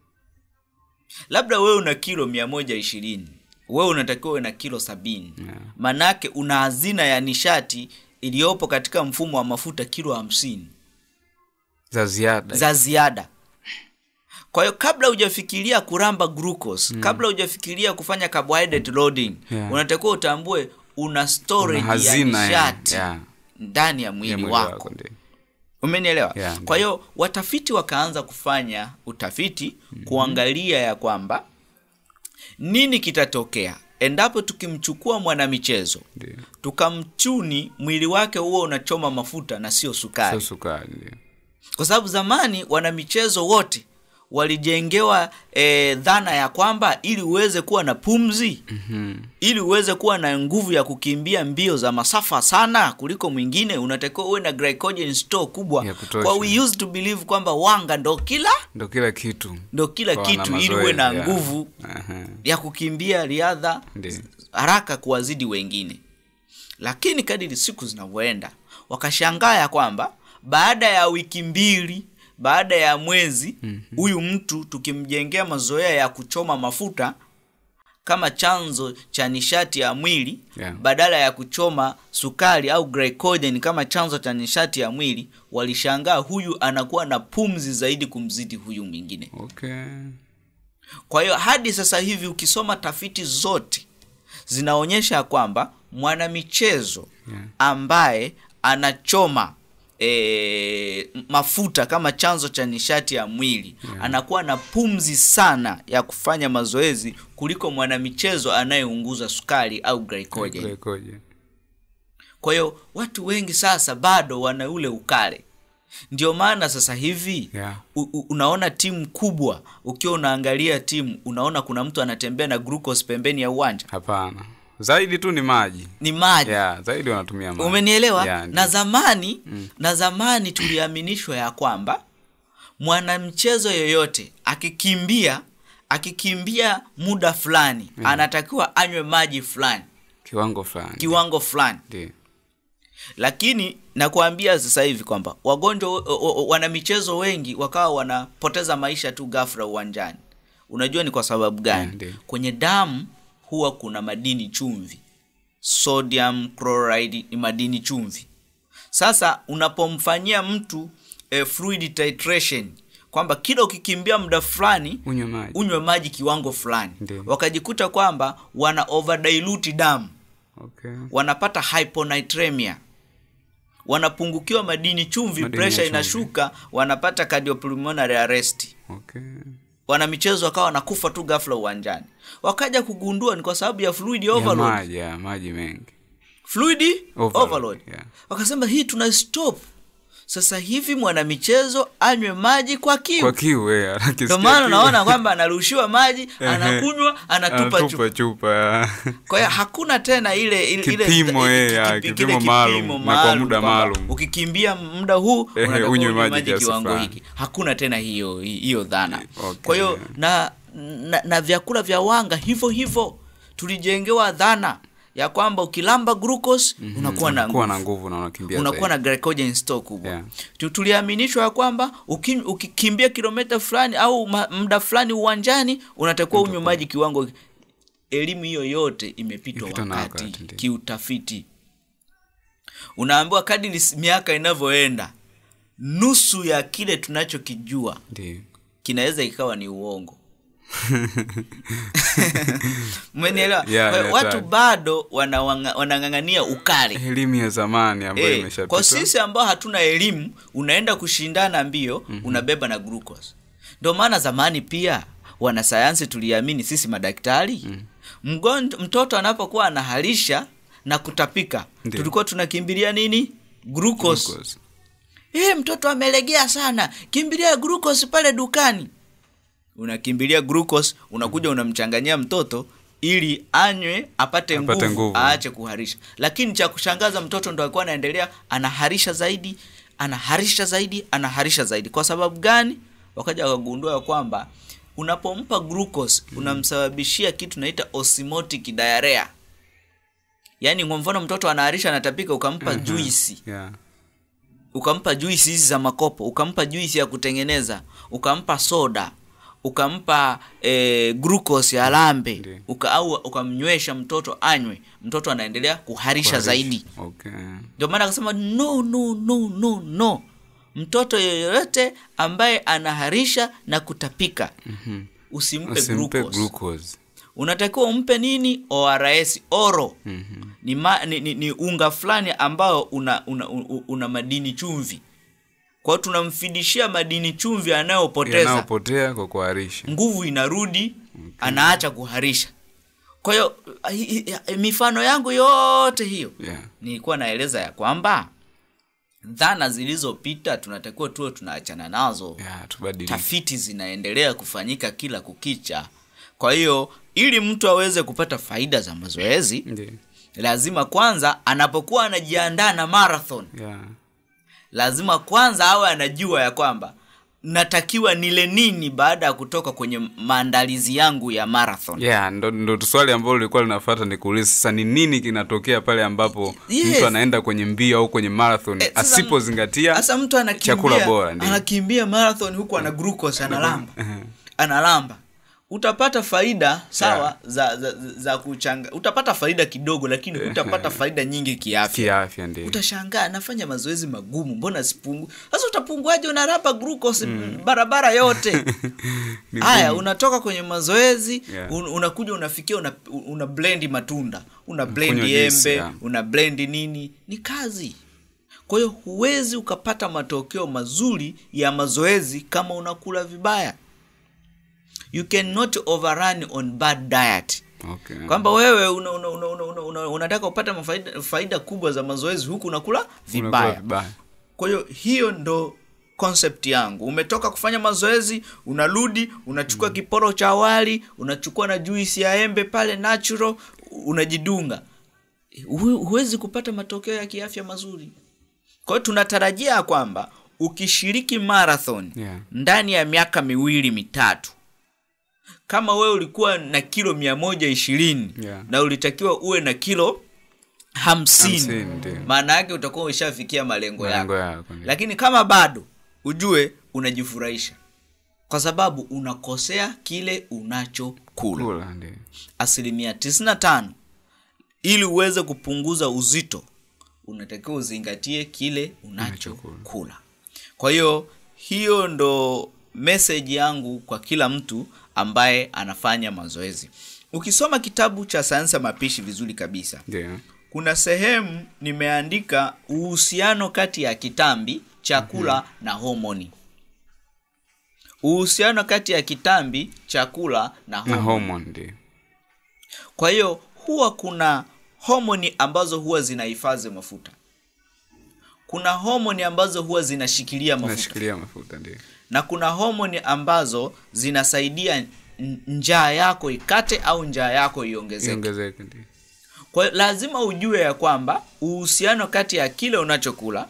labda wewe una kilo mia moja ishirini wewe unatakiwa uwe na kilo sabini Yeah. manake una hazina ya nishati iliyopo katika mfumo wa mafuta kilo hamsini za ziada za ziada kwa hiyo kabla hujafikiria kuramba glucose mm. kabla hujafikiria kufanya carbohydrate loading Yeah. unatakiwa utambue una storage Una hazina ya ya- nishati ya- ndani ya mwili, ya mwili wako, wako ndio umenielewa Yeah, kwa hiyo watafiti wakaanza kufanya utafiti mm-hmm. kuangalia ya kwamba nini kitatokea endapo tukimchukua mwanamichezo ndio tukamchuni mwili wake huo unachoma mafuta na sio sukari sio sukari ndio kwa sababu zamani wanamichezo wote walijengewa e, dhana ya kwamba ili uweze kuwa na pumzi Mhm. ili uweze kuwa na nguvu ya kukimbia mbio za masafa sana kuliko mwingine unatakiwa uwe na glycogen store kubwa Ya kutosha. kwa we used to believe kwamba wanga ndo kila ndo kila kitu ndo kila Kwa kitu wana ili uwe na mazoezi, yeah. nguvu Aha. ya kukimbia riadha Ndiyo. haraka kuwazidi wengine lakini kadiri siku zinavyoenda wakashangaa ya kwamba baada ya wiki mbili baada ya mwezi huyu mm-hmm. mtu tukimjengea mazoea ya kuchoma mafuta kama chanzo cha nishati ya mwili Yeah. badala ya kuchoma sukari au glycogen kama chanzo cha nishati ya mwili walishangaa huyu anakuwa na pumzi zaidi kumzidi huyu mwingine okay kwa hiyo hadi sasa hivi ukisoma tafiti zote zinaonyesha kwamba mwanamichezo Yeah. ambaye anachoma e, mafuta kama chanzo cha nishati ya mwili yeah. anakuwa na pumzi sana ya kufanya mazoezi kuliko mwanamichezo anayeunguza sukari au glycogen Glycogen. kwa hiyo watu wengi sasa bado wana ule ukale ndio maana sasa hivi Yeah. u, u, unaona timu kubwa ukiwa unaangalia timu unaona kuna mtu anatembea na glucose pembeni ya uwanja hapana zaidi tu ni maji ni maji yeah, zaidi wanatumia maji umenielewa yeah, na zamani na zamani tuliaminishwa ya kwamba mwanamchezo yoyote akikimbia akikimbia muda fulani anatakiwa anywe maji fulani kiwango fulani kiwango fulani Ndio. lakini nakuambia sasa hivi kwamba wagonjwa o- o- o- wanamichezo wengi wakawa wanapoteza maisha tu ghafla uwanjani unajua ni kwa sababu gani Yeah, ndio. kwenye damu huwa kuna madini chumvi sodium chloride ni madini chumvi sasa unapomfanyia mtu eh, fluid titration kwamba kila ukikimbia muda fulani unywe maji unywe maji kiwango fulani Ndio. wakajikuta kwamba wana overdilute damu okay. wanapata hyponatremia wanapungukiwa madini chumvi Madini ya pressure chumvi. inashuka wanapata cardiopulmonary arrest Okay. wanamichezo wakawa wanakufa tu ghafla uwanjani wakaja kugundua ni kwa sababu ya fluid Ya overload maji ya maji mengi fluid Overload, overload, yeah. wakasema hii tuna stop sasa hivi mwanamichezo anywe maji kwa kiu kwa kiu eh, ndio akisikia maana kiu, unaona kwamba anarushiwa maji anakunywa anatupa chupa anatupa chupa kwa hiyo hakuna tena ile ile ile- Kipimo, ile- eh, ki- ya, kipi- kipimo kile maalum, kipimo na kwa maalum muda kwamba maalum. ukikimbia muda huu Eh, unatakiwa unywe unywe maji maji kiasi kiwango fulani. hiki hakuna tena hiyo hiyo dhana Okay. kwa hiyo na, na na vyakula vya wanga hivyo hivyo tulijengewa dhana ya kwamba ukilamba glucose unakuwa na kuwa nguvu na nguvu na unakimbia unakuwa zaidi. na glycogen store kubwa Yeah. Tu- tuliaminishwa ya kwamba uki- ukikimbia kilomita fulani au ma- muda fulani uwanjani unatakiwa unywe maji kiwango elimu hiyo yote imepitwa Imepitwa na wakati, wakati, ndio. kiutafiti unaambiwa kadiri s- miaka inavyoenda nusu ya kile tunachokijua Ndio. kinaweza ikawa ni uongo umenielewa Yeah, Kwa hiyo yeah, watu sawa. bado wanawanga- wanang'ang'ania ukali elimu ya zamani ambayo Eh, imeshapita kwa sisi ambao hatuna elimu unaenda kushindana mbio unabeba na glucose ndio maana zamani pia wanasayansi tuliamini sisi madaktari Mgonj- mtoto anapokuwa anaharisha na kutapika Ndio. tulikuwa tunakimbilia nini glucose, Glucose. Eh, mtoto amelegea sana kimbilia glucose pale dukani unakimbilia glucose unakuja unamchanganyia mtoto ili anywe apate, Apate nguvu, nguvu. aache kuharisha lakini cha kushangaza mtoto ndo alikuwa anaendelea anaharisha zaidi anaharisha zaidi anaharisha zaidi kwa sababu gani wakaja wakagundua ya kwamba unapompa glucose unamsababishia kitu naita osmotic diarrhea yaani kwa mfano mtoto anaharisha anatapika ukampa juisi Yeah. ukampa juisi hizi za makopo ukampa juisi ya kutengeneza ukampa soda ukampa e, glucose ya lambe Ndiyo. uka, au ukamnywesha mtoto anywe mtoto anaendelea kuharisha Kuharisha. zaidi Okay. ndio maana akasema no no no no no mtoto yeyote ambaye anaharisha na kutapika mm-hmm. usimpe, Usimpe glucose. glucose. unatakiwa umpe nini ors oro mm-hmm. ni, ma, ni, ni, ni unga fulani ambao una, una, una, una madini chumvi kwao tunamfidishia madini chumvi anayopoteza Yanayopotea kwa kuharisha. nguvu inarudi anaacha kuharisha kwa hiyo hi- hi- mifano yangu yote hiyo Yeah. nilikuwa naeleza ya kwamba dhana zilizopita tunatakiwa tuwe tunaachana nazo Yeah, tubadilike. tafiti zinaendelea kufanyika kila kukicha kwa hiyo ili mtu aweze kupata faida za mazoezi Ndio. lazima kwanza anapokuwa anajiandaa na marathon Yeah. lazima kwanza awe anajua ya kwamba natakiwa nile nini baada ya kutoka kwenye maandalizi yangu ya marathon Yeah, ndo, ndo swali ambalo lilikuwa linafuata ni kuuliza sasa ni nini kinatokea pale ambapo Yes. mtu anaenda kwenye mbio au kwenye marathon Eh, sasa- asipozingatia sasa mtu anakimbia chakula bora, ndio. anakimbia marathon huku ana glucose analamba analamba utapata faida sawa za, za, za, za kuchanga utapata faida kidogo lakini utapata faida nyingi kiafya kiafya ndio. utashangaa nafanya mazoezi magumu mbona sipungu sasa utapunguaje unarapa glucose barabara yote Ni haya ngumu. unatoka kwenye mazoezi Yeah. un, unakuja unafikia una, una blendi matunda una blendi juice, embe yeah. una blendi nini ni kazi kwa hiyo huwezi ukapata matokeo mazuri ya mazoezi kama unakula vibaya you cannot overrun on bad diet okay. kwamba wewe una, una, una, una, una, una, unataka upata mafaida, faida kubwa za mazoezi huku unakula Unakula vibaya vibaya kwa hiyo hiyo ndo concept yangu umetoka kufanya mazoezi unarudi unachukua mm. kiporo cha wali unachukua na juisi ya embe pale natural unajidunga Hu- huwezi kupata matokeo ya kiafya mazuri kwa hiyo tunatarajia kwamba ukishiriki marathon Yeah. ndani ya miaka miwili mitatu kama wewe ulikuwa na kilo mia moja ishirini Yeah. na ulitakiwa uwe na kilo hamsini Hamsini, ndio. maana yake utakuwa ushafikia malengo yako malengo yako ndio. lakini kama bado ujue unajifurahisha kwa sababu unakosea kile unachokula kula ndio asilimia 95 ili uweze kupunguza uzito unatakiwa uzingatie kile unachokula kwa hiyo hiyo ndo meseji yangu kwa kila mtu ambaye anafanya mazoezi ukisoma kitabu cha sayansi ya mapishi vizuri kabisa ndio kuna sehemu nimeandika uhusiano kati ya kitambi chakula mm-hmm. na homoni uhusiano kati ya kitambi chakula na na homoni hormone ndio kwa hiyo huwa kuna homoni ambazo huwa zinahifadhi mafuta kuna homoni ambazo huwa zinashikilia mafuta nashikilia mafuta ndio na kuna homoni ambazo zinasaidia n- njaa yako ikate au njaa yako iongezeke iongezeke ndio kwa hiyo lazima ujue ya kwamba uhusiano kati ya kile unachokula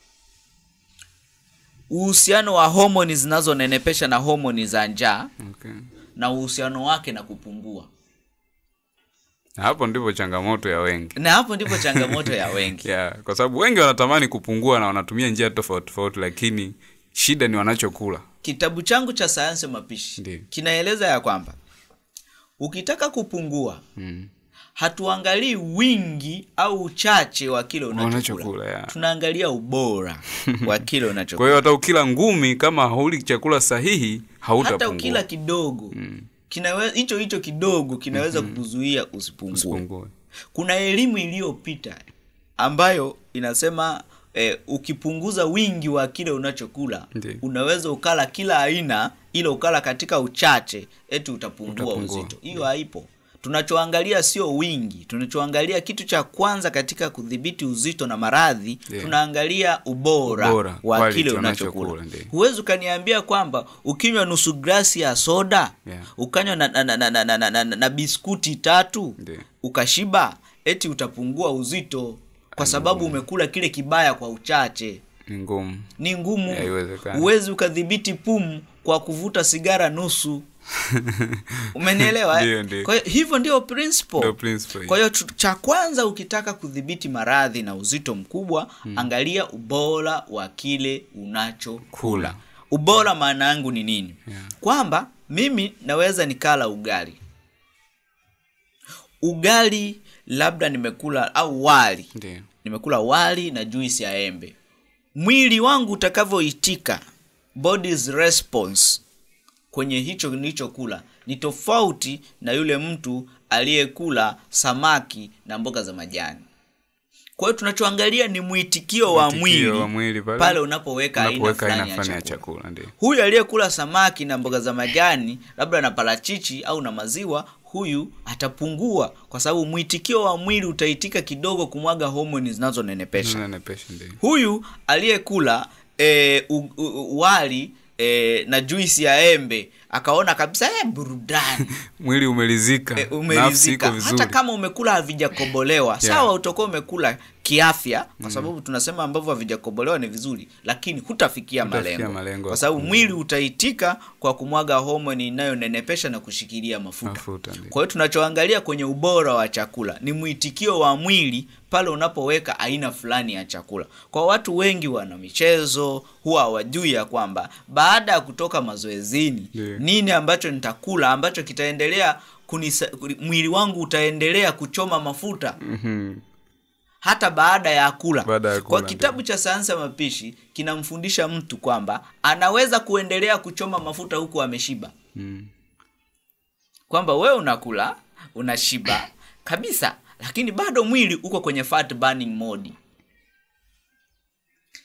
uhusiano wa homoni zinazonenepesha na homoni za njaa okay. na uhusiano wake na kupungua Na hapo ndipo changamoto ya wengi na hapo ndipo changamoto ya wengi yeah, kwa sababu wengi wanatamani kupungua na wanatumia njia tofauti tofauti lakini shida ni wanachokula kitabu changu cha sayansi ya mapishi Ndiyo. kinaeleza ya kwamba ukitaka kupungua mm. hatuangalii wingi au uchache wa kile unachokula Unachokula, yeah. tunaangalia ubora wa kile kwa unachokula hiyo hata ukila ngumi kama hauli chakula sahihi hata hautapungua ukila kidogo kinawe- hicho hicho kidogo kinaweza kukuzuia usipungue usipungue kuna elimu iliyopita ambayo inasema eh, ukipunguza wingi wa kile unachokula Ndiyo. unaweza ukala kila aina ila ukala katika uchache eti utapungua, Utapungua. uzito hiyo haipo tunachoangalia sio wingi tunachoangalia kitu cha kwanza katika kudhibiti uzito na maradhi Ndiyo. tunaangalia ubora, Ubora, wa quality kile unachokula, unachokula ndiyo. huwezi ukaniambia kwamba ukinywa nusu glasi ya soda Yeah. ukanywa na, na, na, na, na, na, na, na biskuti tatu Ndiyo. ukashiba eti utapungua uzito kwa sababu umekula kile kibaya kwa uchache ni ngumu ni ngumu Haiwezekani. huwezi ukadhibiti pumu kwa kuvuta sigara nusu umenielewa Ndiyo, eh? ndiyo. kwa hiyo hivyo ndio principle Ndio principle. kwa hiyo tu- cha kwanza ukitaka kudhibiti maradhi na uzito mkubwa angalia ubora wa kile unachokula kula ubora maana yangu ni nini Yeah. kwamba mimi naweza nikala ugali ugali labda nimekula au wali ndio nimekula wali na juisi ya embe mwili wangu utakavyoitika body's response kwenye hicho nilichokula ni tofauti na yule mtu aliyekula samaki na mboga za majani kwa hiyo tunachoangalia ni mwitikio wa Mwitikio mwili, wa mwili pale- pale unapoweka aina unapoweka aina fulani ya fulani ya chakula chakula ndio huyu aliyekula samaki na mboga za majani labda na parachichi au na maziwa huyu atapungua kwa sababu mwitikio wa mwili utaitika kidogo kumwaga homoni zinazonenepesha Unanepesha ndio huyu aliyekula e, u, u, u, wali e, na juisi ya embe akaona kabisa e, burudani mwili umelizika e, nafsi iko umelizika vizuri hata kama umekula havijakobolewa Yeah. sawa utakuwa umekula kiafya kwa sababu tunasema ambavyo havijakobolewa ni vizuri lakini hutafikia Hutafikia malengo, malengo kwa ya sababu kupungua. mwili utaitika kwa kumwaga homoni inayonenepesha na kushikilia mafuta mafuta ndio kwa hiyo tunachoangalia kwenye ubora wa chakula ni mwitikio wa mwili pale unapoweka aina fulani ya chakula kwa watu wengi wana michezo huwa hawajui ya kwamba baada ya kutoka mazoezini Ndiyo. nini ambacho nitakula ambacho kitaendelea kunisa, mwili wangu utaendelea kuchoma mafuta Mhm. hata baada ya kula. Baada ya Kwa kula, kitabu cha sayansi ya mapishi kinamfundisha mtu kwamba anaweza kuendelea kuchoma mafuta huku ameshiba Mm. kwamba wewe unakula unashiba kabisa lakini bado mwili uko kwenye fat burning mode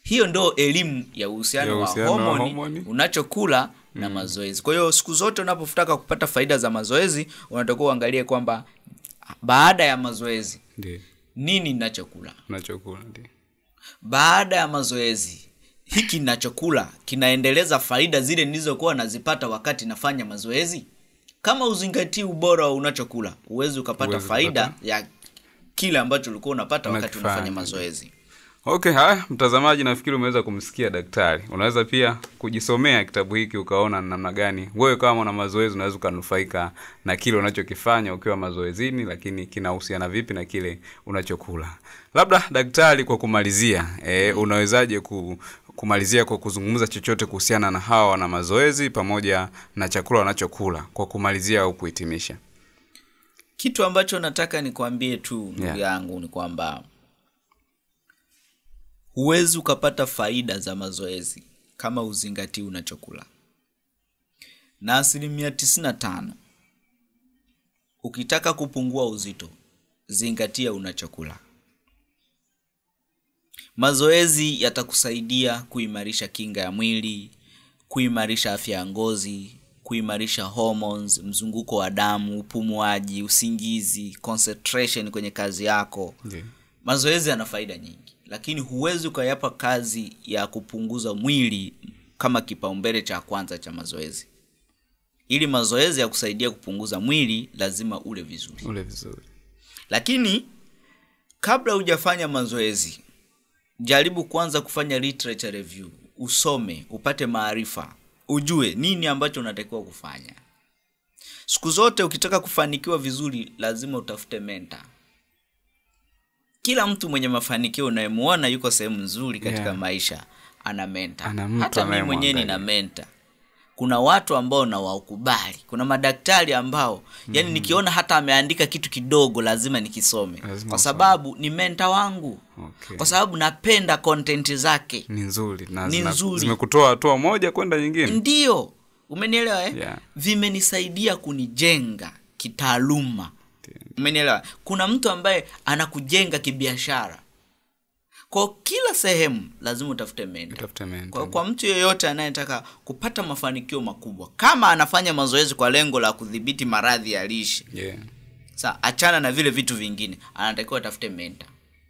hiyo ndo elimu ya uhusiano Ya wa uhusiano wa homoni homoni. unachokula na mazoezi kwa hiyo siku zote unapotaka kupata faida za mazoezi unatakiwa uangalie kwamba baada ya mazoezi ndio nini ninachokula unachokula ndio baada ya mazoezi hiki ninachokula kinaendeleza faida zile nilizokuwa nazipata wakati nafanya mazoezi kama uzingatii ubora wa unachokula huwezi ukapata Huwezi faida kupata. ya kile ambacho ulikuwa unapata wakati Unakifanya. unafanya mazoezi okay haya mtazamaji nafikiri umeweza kumsikia daktari unaweza pia kujisomea kitabu hiki ukaona ni namna gani wewe kama na mazoezi unaweza ukanufaika na kile unachokifanya ukiwa mazoezini lakini kinahusiana vipi na kile unachokula labda daktari kwa kumalizia e, unawezaje ku, kumalizia kwa kuzungumza chochote kuhusiana na hawa wana mazoezi pamoja na chakula wanachokula kwa kumalizia au kuhitimisha kitu ambacho nataka nikwambie tu ndugu Yeah. yangu ni kwamba huwezi ukapata faida za mazoezi kama uzingatii unachokula na asilimia 95 ukitaka kupungua uzito zingatia unachokula mazoezi yatakusaidia kuimarisha kinga ya mwili kuimarisha afya ya ngozi kuimarisha hormones mzunguko wa damu upumuaji usingizi concentration kwenye kazi yako Ndiyo. mazoezi yana faida nyingi lakini huwezi ukayapa kazi ya kupunguza mwili kama kipaumbele cha kwanza cha mazoezi ili mazoezi ya kusaidia kupunguza mwili lazima ule vizuri ule vizuri lakini kabla hujafanya mazoezi jaribu kwanza kufanya literature review usome upate maarifa ujue nini ambacho unatakiwa kufanya siku zote ukitaka kufanikiwa vizuri lazima utafute menta kila mtu mwenye mafanikio unayemuona yuko sehemu nzuri katika Yeah. maisha ana menta Ana mtu hata mimi mwenyewe nina anayemwangalia. menta kuna watu ambao nawakubali kuna madaktari ambao yani nikiona hata ameandika kitu kidogo lazima nikisome Lazima kwa usome. sababu ni menta wangu okay. kwa sababu napenda content zake ni nzuri na Ni zina- nzuri. zimekutoa hatua moja kwenda nyingine ndio umenielewa eh? Yeah. vimenisaidia kunijenga kitaaluma umenielewa kuna mtu ambaye anakujenga kibiashara kwa kila sehemu lazima utafute menta Utafute mentor. kwa, kwa mtu yeyote anayetaka kupata mafanikio makubwa kama anafanya mazoezi kwa lengo la kudhibiti maradhi ya lishe yeah. sa achana na vile vitu vingine anatakiwa atafute menta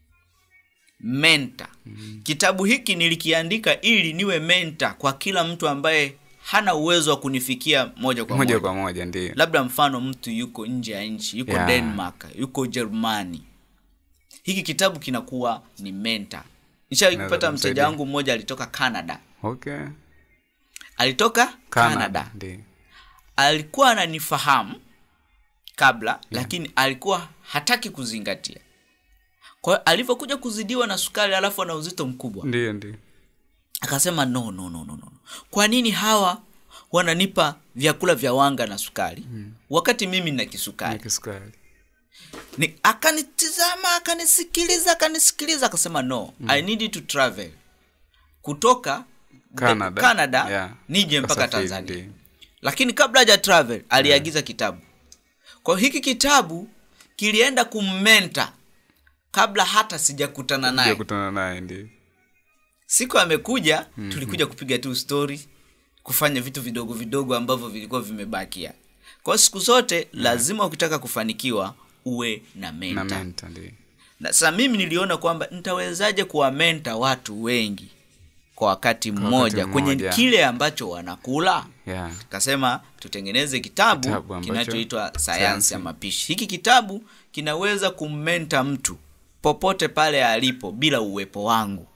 menta mm-hmm. kitabu hiki nilikiandika ili niwe menta kwa kila mtu ambaye hana uwezo wa kunifikia moja kwa moja, moja kwa moja ndio labda mfano mtu yuko nje ya nchi yuko Yeah. denmark yuko ujerumani hiki kitabu kinakuwa ni menta nishawai Inaweza kupata kumsaidia. mteja wangu mmoja alitoka canada okay alitoka canada, ndio alikuwa ananifahamu kabla yeah. lakini alikuwa hataki kuzingatia kwa hiyo alivyokuja kuzidiwa na sukari alafu ana uzito mkubwa ndio ndio akasema no, no, no, no, no. kwa nini hawa wananipa vyakula vya wanga na sukari hmm. wakati mimi nina kisukari Ni kisukari ni akanitizama akanisikiliza akanisikiliza akasema no mm. i need to travel kutoka Canada. Canada Yeah. nije mpaka Kasafiri, tanzania ndio. lakini kabla haja travel aliagiza kitabu kwa hiyo hiki kitabu kilienda kummenta kabla hata sijakutana naye kutana naye ndio siku amekuja mm-hmm. tulikuja kupiga tu story kufanya vitu vidogo vidogo ambavyo vilikuwa vimebakia kwa hiyo siku zote lazima ukitaka kufanikiwa uwe na na menta menta ndio na sasa mimi niliona kwamba nitawezaje kuwamenta watu wengi kwa wakati mmoja kwenye mmoja. kile ambacho wanakula yeah. kasema tutengeneze kitabu, Kitabu ambacho- kinachoitwa sayansi sayansi. ya mapishi hiki kitabu kinaweza kummenta mtu popote pale alipo bila uwepo wangu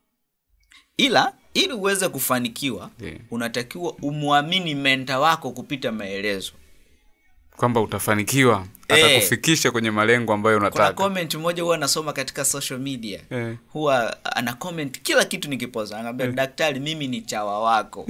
ila ili uweze kufanikiwa Ndiyo. unatakiwa umwamini menta wako kupita maelezo kwamba utafanikiwa Eh. atakufikisha kwenye malengo ambayo kuna unataka comment moja huwa anasoma katika social media Eh. huwa ana comment kila kitu nikipoza anaambia daktari mimi ni chawa wako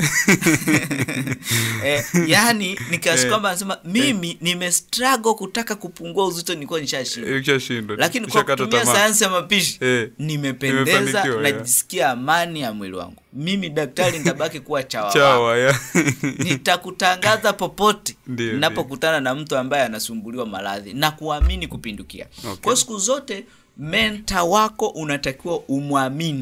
eh, yani nikiasi kwamba anasema mimi nimestruggle kutaka kupungua uzito nilikuwa nishashinda ukishashindwa lakini kwa ushakata kutumia tamaa. sayansi ya mapishi Eh, nimependeza nimefanikiwa, yeah. najisikia amani ya mwili wangu mimi daktari nitabaki kuwa chawa wako chawa ya nitakutangaza popote Ndiyo, ninapokutana na mtu ambaye anasumbuliwa maradhi na kuamini kupindukia Okay. kwa siku zote menta wako unatakiwa umwamini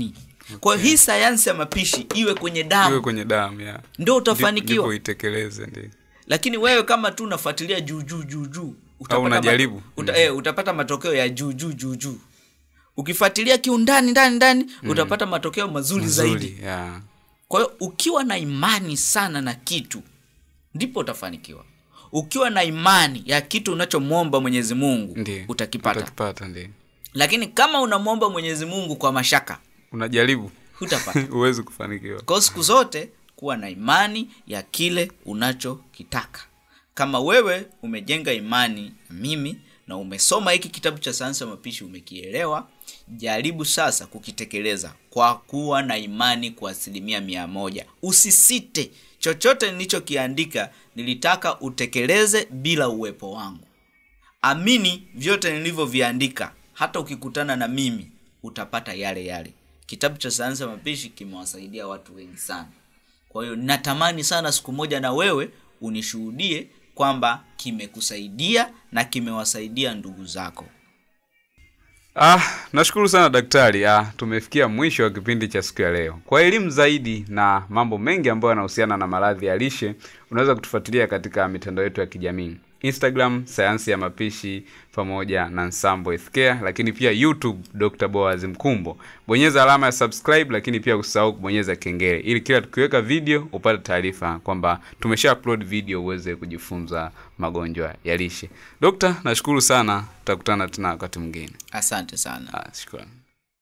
kwa hiyo hii sayansi ya mapishi iwe kwenye iwe damu kwenye damu ya ndo ndipo utafanikiwa itekeleze ndio lakini wewe kama tu unafuatilia juu juu juu juu utapata unajaribu. ma- uta, eh, utapata matokeo ya juu juu juu juu ukifuatilia kiundani ndani ndani utapata matokeo mazuri, zaidi Nzuri, ya kwa hiyo ukiwa na imani sana na kitu ndipo utafanikiwa ukiwa na imani ya kitu unachomwomba mwenyezi mungu ndio utakipata utakipata ndio lakini kama unamwomba mwenyezi mungu kwa mashaka unajaribu hutapata huwezi kufanikiwa kwa hiyo siku zote kuwa na imani ya kile unachokitaka kama wewe umejenga imani na mimi na umesoma hiki kitabu cha sayansi ya mapishi umekielewa jaribu sasa kukitekeleza kwa kuwa na imani kwa asilimia mia moja usisite chochote nilichokiandika nilitaka utekeleze bila uwepo wangu amini vyote nilivyoviandika hata ukikutana na mimi utapata yale yale kitabu cha sayansi ya mapishi kimewasaidia watu wengi sana kwa hiyo natamani sana siku moja na wewe unishuhudie kwamba kimekusaidia na kimewasaidia ndugu zako Ah, nashukuru sana daktari. Ah, tumefikia mwisho wa kipindi cha siku ya leo. Kwa elimu zaidi na mambo mengi ambayo yanahusiana na maradhi ya lishe, unaweza kutufuatilia katika mitandao yetu ya kijamii. Instagram sayansi ya mapishi pamoja na Nsambo Healthcare, lakini pia YouTube Dr. Boaz Mkumbo. Bonyeza alama ya subscribe, lakini pia usisahau kubonyeza kengele ili kila tukiweka video upate taarifa kwamba tumesha upload video uweze kujifunza magonjwa ya lishe. Dokta, nashukuru sana, tutakutana tena wakati mwingine. asante sana Ah, shukrani.